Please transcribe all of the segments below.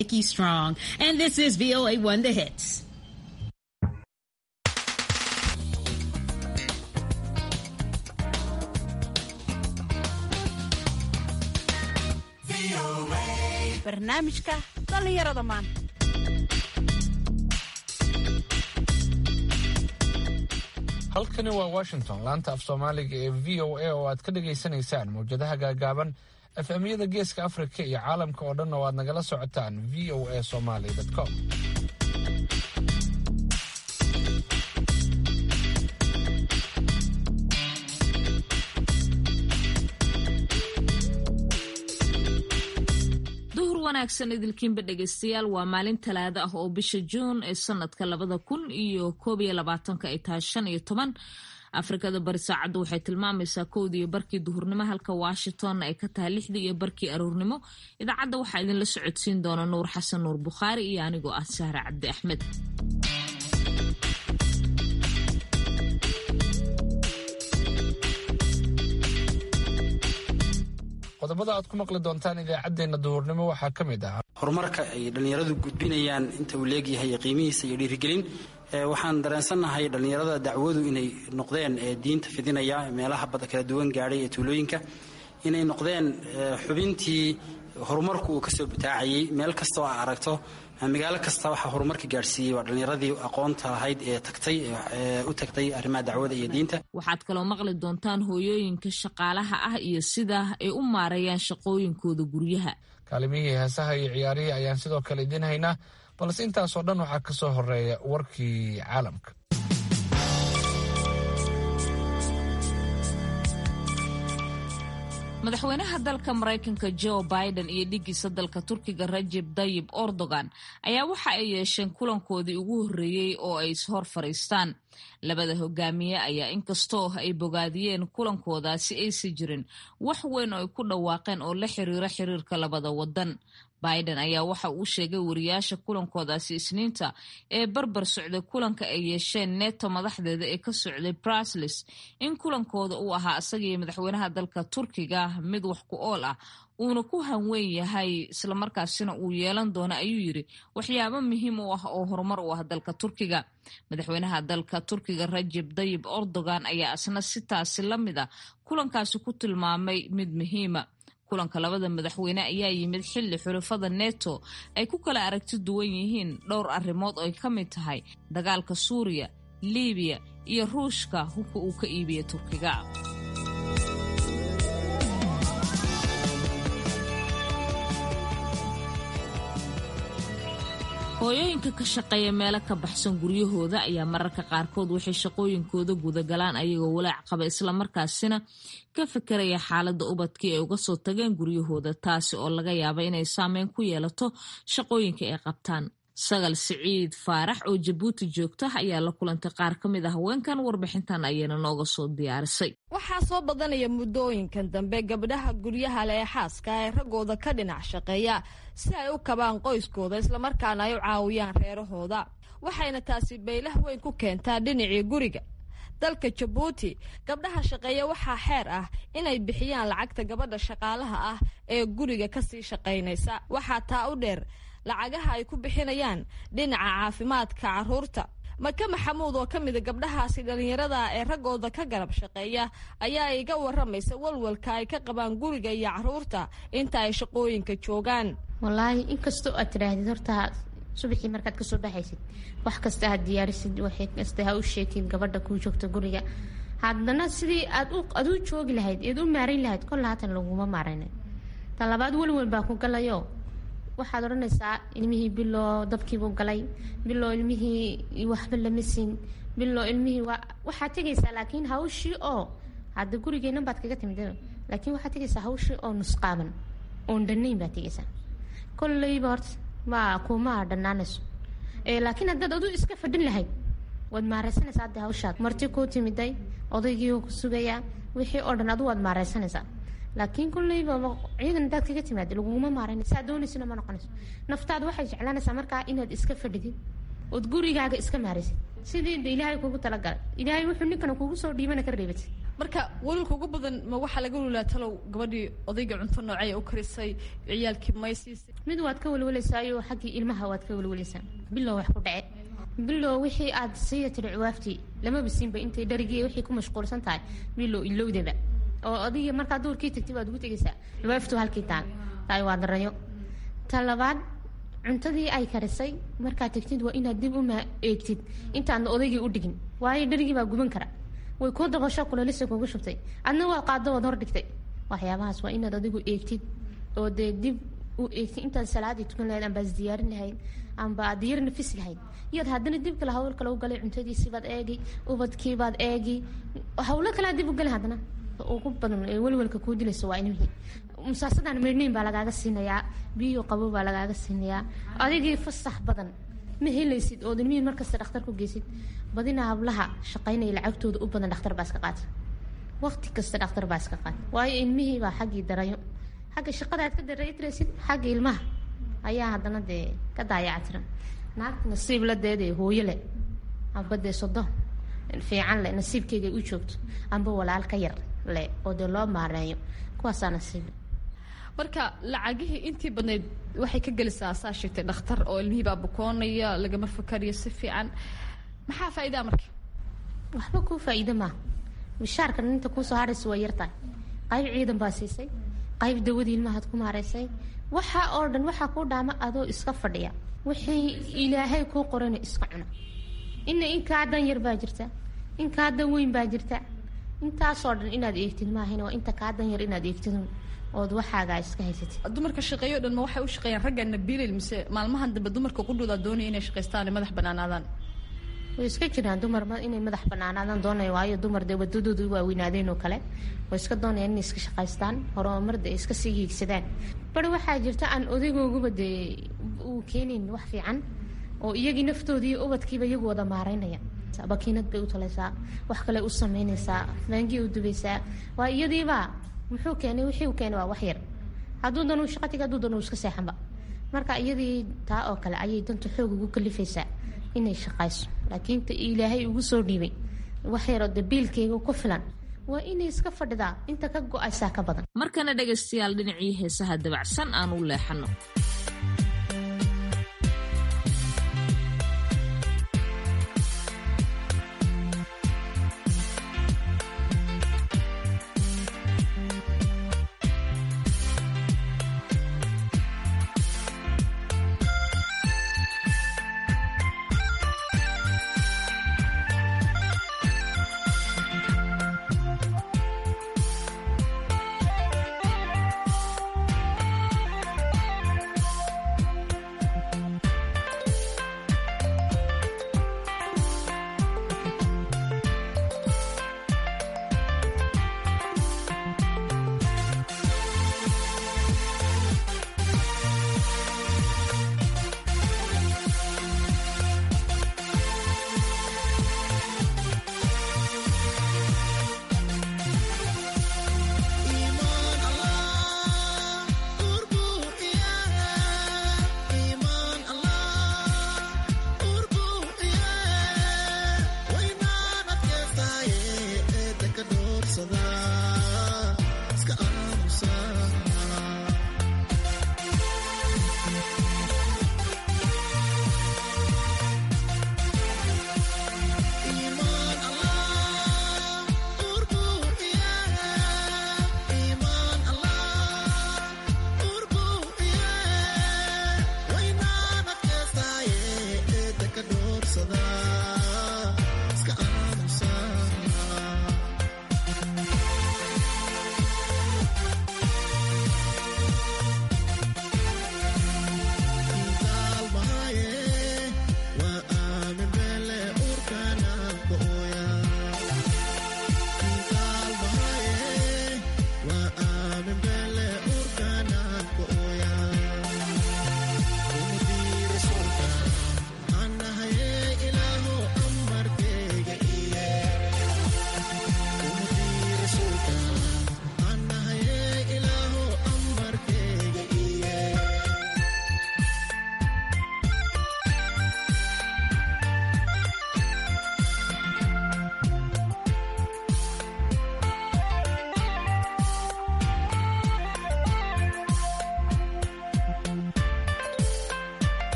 Nikki Strong, and this is VOA One The Hits. barnaamijka dhallinyarada maanta halkani waa washington laanta af soomaaliga ee v o a oo aad ka dhagaysanaysaan mawjadaha gaagaaban efemyada geeska afrika iyo caalamka oo dhan oo aad nagala socotaan v o a somaly com duhur wanaagsan idilkiinba dhegaystayaal waa maalin talaado ah oo bisha juun ee sanadka labada kun iyo koob iyo labaatanka ay tahay shan iyo toban afrikada bari saacaddu waxay tilmaamaysaa kowdii iyo barkii duhurnimo halka washingtonna ay ka tahay lixdii iyo barkii aroornimo idaacadda waxaa idinla socodsiin doona nuur xasan nuur bukhaari iyo anigoo ah sahre cabdi axmed qodobada aad ku maqli doontaan idaacaddeenna duhurnimo waxaa ka mid ah horumarka ay dhallinyaradu gudbinayaan inta uu leegyahay qiimihiisa iyo dhiirigelin waxaan dareensannahay dhallinyarada dacwadu inay noqdeen diinta fidinaya meelaha bada kala duwan gaadhay ee tuulooyinka inay noqdeen xubintii horumarku uu kasoo bataacayay meel kasta oo aa aragto magaalo kasta waxaa horumarka gaadhsiiyey waa dhallinyaradii aqoonta lahayd ee tagtay u tagtay arrimaha dacwada iyo diinta waxaad kaloo maqli doontaan hooyooyinka shaqaalaha ah iyo sida ay u maareeyaan shaqooyinkooda guryaha kaalimihii heesaha iyo ciyaarihii ayaan sidoo kale idiin haynaa balse intaasoo dhan waxaa ka soo horeeya warkii caalamka madaxweynaha dalka maraykanka joe biden iyo dhigiisa dalka turkiga rajeb dayib erdogan ayaa waxa ay yeesheen kulankoodii ugu horreeyey oo ay ishor fadhiistaan labada hogaamiye ayaa inkastoo ay bogaadiyeen kulankoodaasi aysan jirin wax weyn oo ay ku dhawaaqeen oo la xiriira xiriirka labada wadan biden ayaa waxa uu sheegay wariyaasha kulankoodaasi isniinta ee barbar socday kulanka ay yeesheen neto madaxdeeda ee ka socday braslis in kulankooda uu ahaa isagaiyo madaxweynaha dalka turkiga mid wax ku ool ah uuna ku hanweyn yahay islamarkaasina uu yeelan doono ayuu yiri waxyaabo muhiim u ah oo horumar u ah dalka turkiga madaxweynaha dalka turkiga rajeb dayib erdogan ayaa isna sitaasi la mid a kulankaasi ku tilmaamay mid muhiima kulanka labada madaxweyne ayaa yimid xilli xulafada neto ay ku kala aragti duwan yihiin dhowr arrimood oo ay ka mid tahay dagaalka suuriya libiya iyo ruushka hubka uu ka iibiya turkiga hooyooyinka ka shaqeeya meelo ka baxsan guryahooda ayaa mararka qaarkood waxay shaqooyinkooda gudagalaan ayagoo walaac qaba islamarkaasina ka fekeraya xaaladda ubadkii ay uga soo tageen guryahooda taasi oo laga yaaba inay saameyn ku yeelato shaqooyinka ay qabtaan sagal siciid faarax oo jabuuti joogta ayaa la kulantay qaar ka mid ah haweenkan warbixintan ayayna nooga soo diyaarisay waxaa soo badanaya muddooyinkan dambe gabdhaha guryaha le ee xaaska ee raggooda ka dhinac shaqeeya si ay u kabaan qoyskooda islamarkaana ay u caawiyaan reerahooda waxayna taasi baylah weyn ku keentaa dhinacii guriga dalka jabuuti gabdhaha shaqeeya waxaa xeer ah inay bixiyaan lacagta gabadha shaqaalaha ah ee guriga kasii shaqaynaysa waxaa taa u dheer lacagaha ay ku bixinayaan dhinaca caafimaadka caruurta maka maxamuud oo ka mida gabdhahaasi dhallinyarada ee raggooda ka garab shaqeeya ayaa iga waramaysa walwalka ay ka qabaan guriga iyo caruurta inta ay shaqooyinka joogaan wallaahi inkastoo aad tidhaahdid horta subaxii markaad kasoo baxaysid wax kasta aad diyaarisid waxay kasta ha u sheegtid gabadha kuu joogta guriga haddana sidii aad u joogi lahayd eed u maarayn lahayd kolla haatan laguma maarayna ta labaad welwel baa ku galayo waxaad odhanaysaa ilmihii biloo dabkiibuu galay biloo ilmihii waxba lama siin biloo ilmihii waxaad tegaysaa laakiin hawshii oo hadda gurigeennan baad kaga timid laakiin waxaad tegaysaa hawshii oo nusqaaban oon dhanayn baad tegaysaa kolleyba horta ma kuma dhanaanayso laakiin haddaad adu iska fadhin lahayd waad maareysanaysaa hadda hawshaad marti kuu timiday odaygii ku sugayaa wixii oo dhan adu waad maareysanaysaa laakiin kulleyba ciidan hadaad kaga timaada laguguma maarayn saa doonaysana ma noqonayso naftaada waxay jeclaanaysaa markaa inaad iska fadhidid ood gurigaaga iska maaraysid sidii de ilaahay kugu talagalay ilaahay wuxuu ninkana kugu soo dhiibana ka reebatid marka walwalka ugu badan ma waxaa laga walwalaa talow gabadhii odayga cunto noocey u karisay ciyaalkii may siisay mid waad ka welwelaysaayo xaggii ilmaha waad ka welwelaysaa bilow wax ku dhace bilow wixii aad siiya tiri cuwaaftii lamaba siinba intay dharigii wixii ku mashquulsan tahay bilow ilowdaba oo adiga markaa duurkii tagtay waad ugu tegaysaa cuwaaftu halkii taal taay waa darayo ta labaad cuntadii ay karisay markaad tagtid waa inaad dib uma eegtid intaadna odaygii u dhigin waayo dharigii baa guban kara way kuu dabasho kulelisa kugu shubtay adna waa qaado waad hordhigtay waxyaabahaas waa inaad adigu eegtid oo dee dib u eegtid intaad salaadii tukan lahayd amba is diyaarin lahayd amba aad diyar nafis lahayd iyaad haddana dib kale hawl kale u galay cuntadiisiibaad eegi ubadkiibaad eegi hawlo kalea dib u galay haddana ugu badan ee welwelka kuu dilaysa waa ilmihii musaasadaan meydhnayn baa lagaaga siinayaa biyo qabo baa lagaaga siinayaa adigii fasax badan ma helaysid ood ilmihii markasta dhakhtar ku geysid badina hablaha shaqaynaya lacagtooda u badan dhakhtar baa iska qaata waqti kasta dhakhtar baa iska qaata waayo ilmihii baa xaggii darayo xagga shaqada aad ka daraytiraysid xagga ilmaha ayaa haddana dee ka daayactiran naagta nasiib la deedee hooyo leh amba dee sodo fiican leh nasiibkeyga u joogto amba walaal ka yar leh oo dee loo maareeyo kuwaasaa nasiib marka lacagihii intii badnayd waxay ka gelisaa saa sheegtay dhakhtar oo ilmihii baa bukoonaya lagama fakariyo si fiican maxaa faa'iidaa marka waxba kuu faa'iido maaha mishaarkan inta kuusoo haraysa waa yartahay qayb ciidan baa siisay qayb dawadii ilmahaad ku maaraysay waxa oo dhan waxaa kuu dhaama adoo iska fadhiya wixii ilaahay kuu qorana iska cuna ina in kaa dan yar baa jirta in kaa dan weyn baa jirta intaasoo dhan inaad eegtid maahan waa inta kaa dan yar inaad eegtid ood waxaagaa iska haysatid dumarka shaqeeyo dhan ma waxay u shaqeeyaan ragga nabiilil mise maalmahan dambe dumarka qudhooda doonaya inay shaqaystaan ay madax banaanaadaan way iska jiraan dumar inay madax banaanaadaan doonaya waayo dumar dee wadadooda waaweynaadeyn oo kale way iska doonayaan inay iska shaqaystaan horumar dee iska sii hiigsadaan bari waxaa jirta aan odaygoogaba dee uu keenayn wax fiican oo iyagii naftoodii ubadkiiba iyagu wada maaraynaya bakiinad bay u talaysaa wax kale u sameynaysaa maangi u dubaysaa waa iyadiiba muxuu keenay wixii uu keenay waa wax yar hadduu dan uu shaqa tiga hadduu dan uu iska seexanba marka iyadii taa oo kale ayay danta xoog ugu kalifaysaa inay shaqayso laakiin ta ilaahay ugu soo dhiibay wax yaroo dabiilkeyga ku filan waa inay iska fadhidaa inta ka go-aysaa ka badan markana dhegaystayaal dhinacii heesaha dabacsan aan u leexano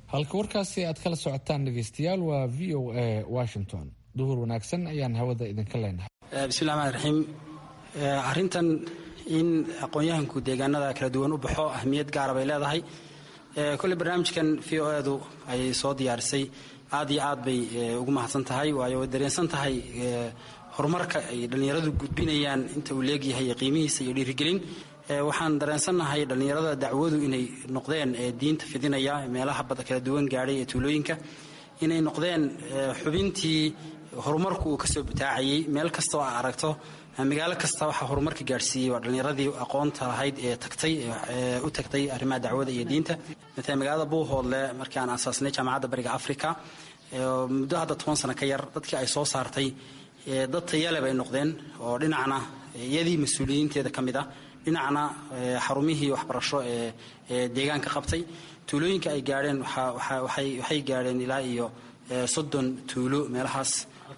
halka warkaasi aad kala socotaan dhegeystayaal waa v o a washington duhur wanaagsan ayaan hawada idinka leenahay bismillahi rxmaan raxiim arrintan in aqoon-yahanku deegaanada kala duwan u baxo ahmiyad gaara bay leedahay kolley barnaamijkan v o edu ayay soo diyaarisay aad iyo aad bay ugu mahadsan tahay waayo way dareensan tahay horumarka ay dhallinyaradu gudbinayaan inta uu leegyahay qiimihiisa iyo dhiirigelin waxaan dareensannahay dhallinyarada dacwadu inay noqdeen diinta fidinaya meelaha bada kala duwan gaadhay ee tuulooyinka inay noqdeen xubintii horumarku uu kasoo butaacayay meel kasta oo aa aragto magaalo kasta waxaa horumarka gaadhsiiyey waa dhallinyaradii aqoonta lahayd ee tagtay u tagtay arrimaha dacwada iyo diinta matala magaalada buuhoodle markii aan asaasnay jaamacadda bariga africa muddo hadda toban sano ka yar dadkii ay soo saartay dad tayale bay noqdeen oo dhinacna iyadii mas-uuliyiinteeda ka mid ah dhinacna xarumihii waxbarasho ee deegaanka qabtay tuulooyinka ay gaadheen waxay gaadheen ilaa iyo soddon tuulo meelahaas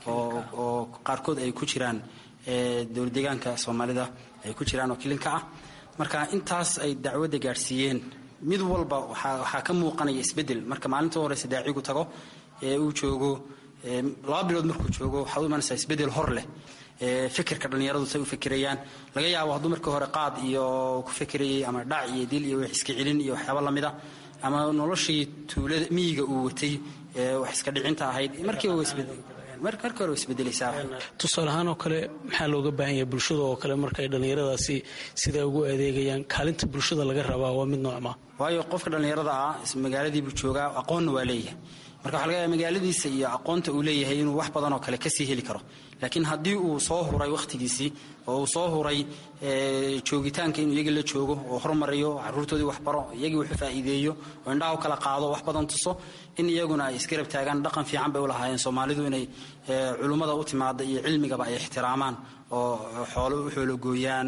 oo qaarkood ay ku jiraan dowlad deegaanka soomaalida ay ku jiraan oo kilinka ah marka intaas ay dacwadda gaadhsiiyeen mid walba waxaa ka muuqanaya isbeddel marka maalinta horeysa daacigu tago ee uu joogo laba bilood markuu joogo waxaad u imanaysaa isbeddel hor leh fikirka dhallinyaradu say u fikirayaan laga yaabo hadduu markii hore qaad iyo ku fikirayay ama dhac iyo dil iyo wax iska celin iyo waxyaaba lamida ama noloshii tuulada miyiga uu watay wax iska dhicinta ahayd markiiba markii hore isbedelaysaa tusaale ahaan oo kale maxaa looga baahan yahay bulshada oo kale markay dhallinyaradaasi siday ugu adeegayaan kaalinta bulshada laga rabaa waa mid noocma waayo qofka dhallinyarada ah magaaladiibuu joogaa aqoonna waa leeyahay marka waxa laga yaaba magaaladiisa iyo aqoonta uu leeyahay inuu wax badan oo kale kasii heli karo laakiin haddii uu soo huray wakhtigiisii oo uu soo huray joogitaanka inuu iyagii la joogo oo hormariyo caruurtoodii waxbaro iyagii wuxuu faa'iideeyo oo indhaha u kala qaado wax badan tuso in iyaguna ay isgarab taagaan dhaqan fiican bay u lahaayeen soomaalidu inay culummada u timaada iyo cilmigaba ay ixtiraamaan oo xoolo u xoologooyaan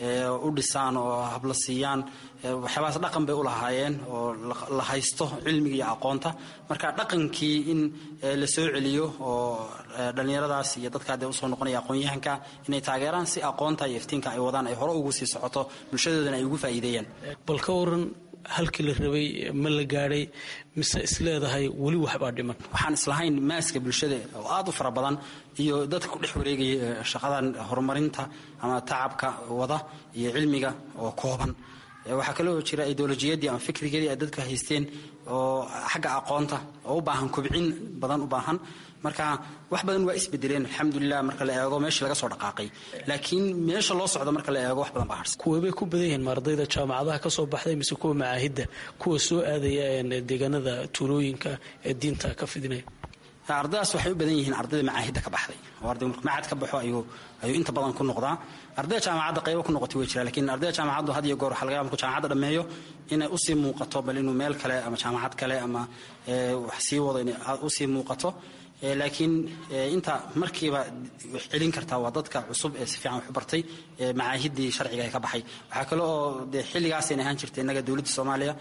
u dhisaan oo habla siiyaan waxyaabahaas dhaqan bay u lahaayeen oo la haysto cilmiga iyo aqoonta marka dhaqankii in la soo celiyo oo dhallinyaradaas iyo dadka hadee usoo noqonaya aqoon-yahanka inay taageeraan si aqoonta iyo iftiinka ay wadaan ay hore ugu sii socoto bulshadoodana ay ugu faa'iideeyaan bal ka waran halkii la rabay ma la gaadhay mise isleedahay weli waxbaa dhiman waxaan islahayn maaska bulshada oo aad u fara badan iyo dadka ku dhex wareegaya shaqadan horumarinta ama tacabka wada iyo cilmiga oo kooban waxaa kaloo jira ideolojiyadii ama fikrigeedii ay dadka haysteen oo xagga aqoonta oo u baahan kobcin badan u baahan marka wax badan waa isbedeleen alxamdulilah marka la eego meeshii laga soo dhaqaaqay laakiin meesha loo socdo marka la eego wax badan baa harsan kuweebay ku badan yihiin ma ardayda jaamacadaha ka soo baxday mise kuwa macaahidda kuwa soo aadaya deegaanada tuulooyinka ee diinta ka fidinaya ardaydaas waxay u badan yihiin ardayda macaahidda ka baxday oo arday markuu macahad ka baxo ayuu ayuu inta badan ku noqdaa ardayda jaamacadda qaybo ku noqotay way jiraan lakiin ardayda jaamacaddu had iyo goor waxa laga yaaba markuu jaamacadda dhammeeyo inay usii muuqato bal inuu meel kale ama jaamacad kale ama wax sii wado inay usii muuqato laakiin inta markiiba wax celin kartaa waa dadka cusub ee si fiican wax u bartay macaahiddii sharciga ee ka baxay waxaa kale oo dee xilligaasayna ahaan jirtay innaga dowladda soomaaliya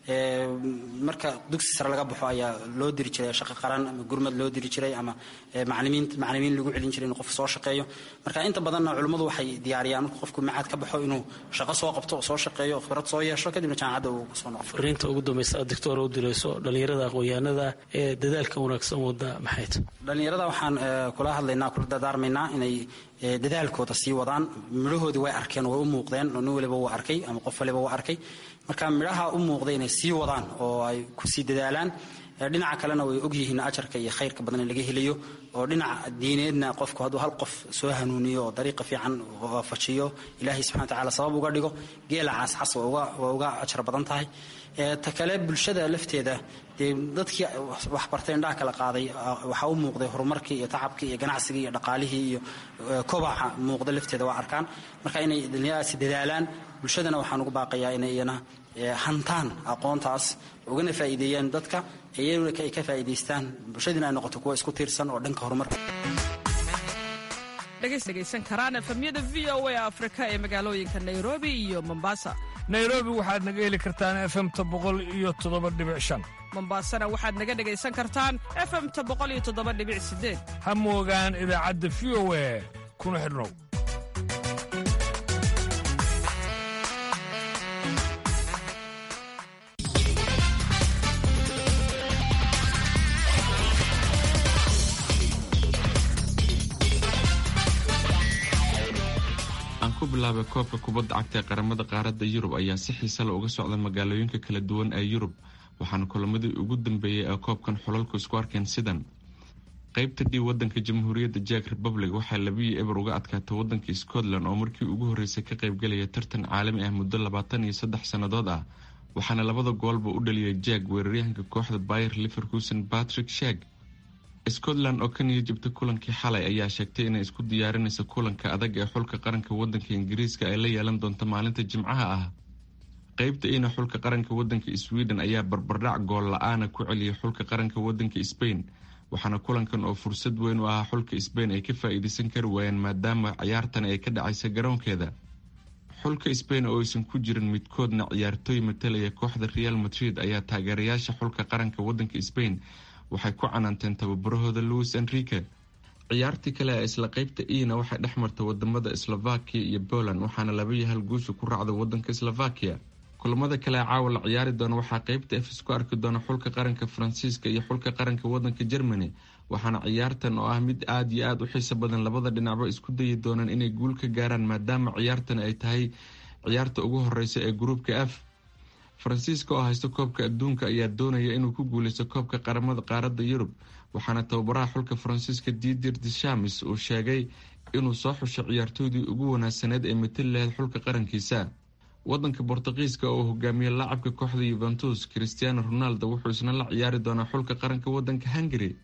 marka dugsi sare laga baxo ayaa loo diri jiray shaqo qaran ama gurmad loo diri jiray ama macalimiin macalimiin lagu celin jiray inuu qof soo shaqeeyo marka inta badanna culimmadu waxay diyaariyaan markuu qofku macaad ka baxo inuu shaqo soo qabto oo soo shaqeeyo khibrad soo yeesho kadibna jaamacadda uu kusoo noqo fariinta ugu dambaysa aad doctor u dirayso dhallinyarada aqoon-yahanada ee dadaalka wanaagsan wada maxay tahay dhallinyarada waxaan kula hadlaynaa kula dadaarmaynaa inay dadaalkooda sii wadaan midhahoodii way arkeen way u muuqdeen nin waliba wuu arkay ama qof waliba wuu arkay marka midhaha u muuqday inay sii wadaan oo ay kusii dadaalaan dhinaca kalena way ogyihiin ajarka iyo khayrka badan in laga helayo oo dhinaca diineedna qofku hadduu hal qof soo hanuuniyo oo dariiqa fiican waafajiyo ilaahay subxana watacaala sabab uga dhigo geela cascas waa uga ajar badan tahay ta kale bulshada lafteeda dee dadkii waxbartay indhaha kala qaaday waxaa u muuqday horumarkii iyo tacabkii iyo ganacsigii iyo dhaqaalihii iyo kobaca muuqda lafteeda waa arkaan marka inay dhallinyaradaasi dadaalaan bulshadana waxaan ugu baaqayaa inay iyana hantaan aqoontaas ugana faa'iideeyaan dadka iyaguna ay ka faa'iidaystaan bulshadiina ay noqoto kuwa isku tiirsan oo dhanka horumarka dhegaysan karaan efamyada v o a afrika ee magaalooyinka nairobi iyo mombasa nairobi waxaad naga heli kartaan efemta boqol iyo toddoba dhibic shan mombasana waxaad naga dhegaysan kartaan efemta boqol iyo toddoba dhibic sideed ha moogaan idaacadda v o a kuna xidhnow bilaabay koobka kubadda cagta ee qaramada qaaradda yurub ayaa si xiisale uga socda magaalooyinka kala duwan ee yurub waxaana kulamadii ugu dambeeyey ee koobkan xulalku isku arkeen sidan qaybta d wadanka jamhuuriyadda jack republic waxaa labiyii eber uga adkaatay wadanka scotland oo markii ugu horreysay ka qaybgalaya tartan caalami ah muddo labaatan iyo saddex sannadood ah waxaana labada goolba u dhaliyay jack weeraryahanka kooxda bayer liverkusen patrick shag scotland oo ka niya jabtay kulankii xalay ayaa sheegtay inay isku diyaarinaysa kulanka adag ee xulka qaranka wadanka ingiriiska ay la yeelan doonto maalinta jimcaha ah qeybta ina xulka qaranka wadanka sweden ayaa barbardhac gool la-aana ku celiyay xulka qaranka wadanka spain waxaana kulankan oo fursad weyn u ahaa xulka spain ay ka faa-iideysan kari waayeen maadaama ciyaartan ay ka dhacaysa garoonkeeda xulka spain oo aysan ku jirin midkoodna ciyaartooy matalaya kooxda real madrid ayaa taageerayaasha xulka qaranka wadanka spain waxay ku canaanteen tababarahooda louis enrique ciyaartii kale ee isla qeybta ina waxay dhex martay wadamada slovakia iyo poland waxaana laba iyo hal guusha ku raacda wadanka slovakia kulamada kale ee caawa la ciyaari doona waxaa qeybta f isku arki doona xulka qaranka faransiiska iyo xulka qaranka wadanka germany waxaana ciyaartan oo ah mid aada iyo aada u xiiso badan labada dhinacba isku dayi doonaan inay guul ka gaaraan maadaama ciyaartan ay tahay ciyaarta ugu horeysa ee gruupka f faransiiska oo haysta koobka adduunka ayaa doonaya inuu ku guuleysto koobka qaramada qaaradda yurub waxaana tababaraha xulka faransiiska didir dishamis uu sheegay inuu soo xushay ciyaartooydii ugu wanaagsaneed ee matali lahayd xulka qarankiisa wadanka bortuqiiska oo hogaamiye laacabka kooxda yuventus christiano ronaldo wuxuu isna la ciyaari doonaa xulka qaranka wadanka hungary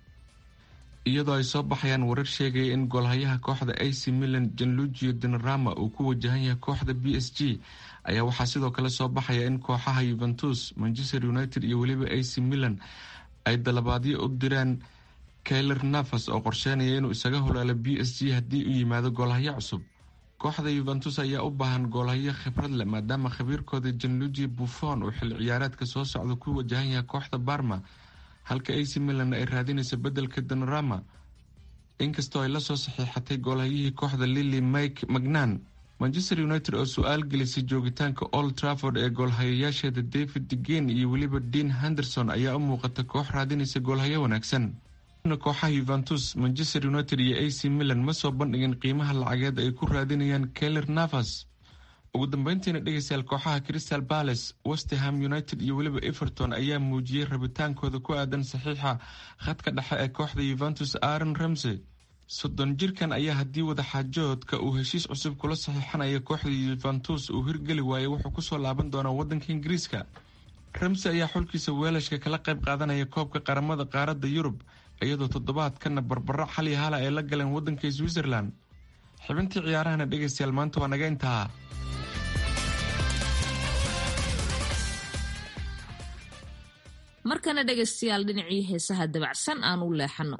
iyadoo ay soo baxayaan warar sheegaya in goolhayaha kooxda ac milan janlugio dinarama uu ku wajahan yahay kooxda b s g ayaa waxaa sidoo kale soo baxaya in kooxaha yuventus manchester united iyo weliba ac milan ay dalabaadyo u direen kayler nafas oo qorsheynaya inuu isaga holaalo b s g haddii uu yimaado goolhayo cusub kooxda yuventus ayaa u baahan goolhayo khibrad leh maadaama khabiirkooda janlugi buffon uu xilli ciyaareedka soo socda ku wajahan yahay kooxda barma halka ac milan ay raadinayso bedelka danarama inkastoo ay lasoo saxiixatay goolhayihii kooxda lili mike magnan manchester united oo su-aal gelisay joogitaanka old trafford ee goolhayayaasheeda david degan iyo weliba dean henderson ayaa u muuqata koox raadinaysa goolhayo wanaagsan kooxaha yuventus manchester united iyo ac milan ma soo bandhigin qiimaha lacageed ay ku raadinayaan keler navas ugu dambeyntiina dhegeystayaal kooxaha crystal palace westerham united iyo weliba everton ayaa muujiyey rabitaankooda ku aadan saxiixa khadka dhexe ee kooxda yuventus aaron ramsey soddon jirkan ayaa haddii wadaxaajoodka uu heshiis cusub kula saxiixanaya kooxda yuventus uu hirgeli waayay wuxuu kusoo laaban doonaa wadanka ingiriiska ramsey ayaa xulkiisa weelashka kala qayb qaadanaya koobka qaramada qaaradda yurub iyadoo toddobaadkana barbaro xali hala ay la galeen wadanka switzerland xibintii ciyaarahana dhegeystayaal maanta waa naga intaa markana dhegaystayaal dhinacii heesaha dabacsan aan u leexano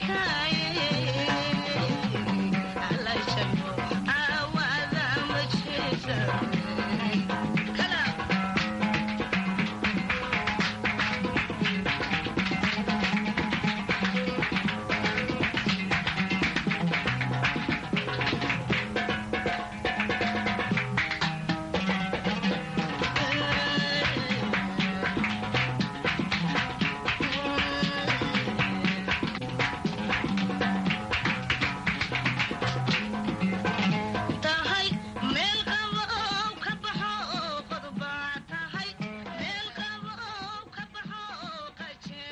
arkaaye